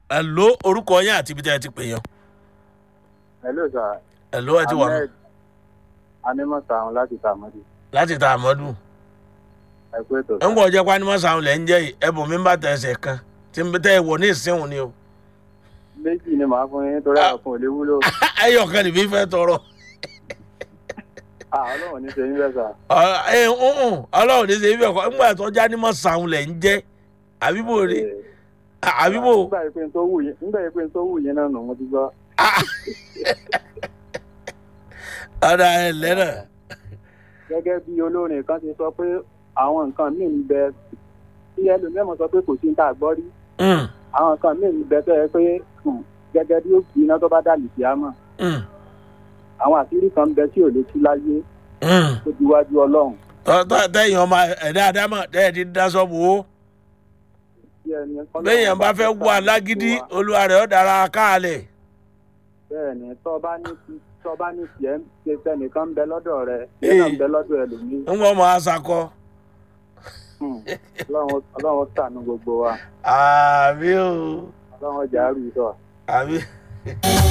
ẹ ló orúkọ yín àti ibi tẹ́ ẹ ti pè yàn hello sir ẹ ló ẹ ti wà ahmed animọ̀sán láti tàmọ́dì láti ta àmọ́dù ẹ kú ètò ẹ ń gbọ́ jẹ́ pé ánímọ́sàn lẹ́ ń jẹ́ yìí ẹ bò mí bá tẹ̀ ẹsẹ̀ kan tí n tẹ́ ẹ wọ̀ ní ìsìnwó ni o méjì ni màá fún yín torí àwọn fún òlé wúlò ẹyọ kan nìbí fẹ́ tọrọ ah ọlọ́run ní sẹ́yìn bẹ́ẹ̀ sà Ọ- ẹ ń ń ọlọ́run ní sẹ́ ibi ẹ̀kọ́ ńgbà tó já ánímọ́sàn lẹ́ ń jẹ́ àbíbò rí àbíbò nígbà yìí pé n tó wù yín nígbà yìí pé n tó wù yín náà nù mo ti gbọ́ ọ̀dà ẹ̀ lẹ́nà gẹ́gẹ́ bí olórin kan ti sọ pé àwọn nǹkan míì ń bẹ tí ẹlòmíràn sọ pé kò sí ní tá a gbọ́ rí àwọn nǹkan míì ń bẹ tó yẹ pé hmm, gẹ́gẹ́ bí ó kì í ná tó bá dàlù sí àmọ́ àwọn àṣírí kan ń bẹ tí ò lè tú láyé tó di wájú ọlọ́run tẹ́yìn ọmọ ẹ̀dá àdámọ̀ tẹ́yìn ti dá sọ́ọ̀bù o tí ẹni bẹ́yìn bá fẹ́ wọ alágídí olúwa rẹ̀ ó dára káàlẹ̀ bẹ́ẹ̀ ni tó bá ní ti tó bá ní tiẹ̀ ń ṣe tẹnìkan ń bẹ lọ́dọ̀ rẹ̀ tiẹ̀ náà ń bẹ lọ́dọ̀ ẹlòmíì ń wọ́n mọ̀ àṣàkọ. Hmm, ọlọ́run ọlọ́run ṣàánú gbogbo wa àbí o ọlọ́run ọjà rú sọ. àbí.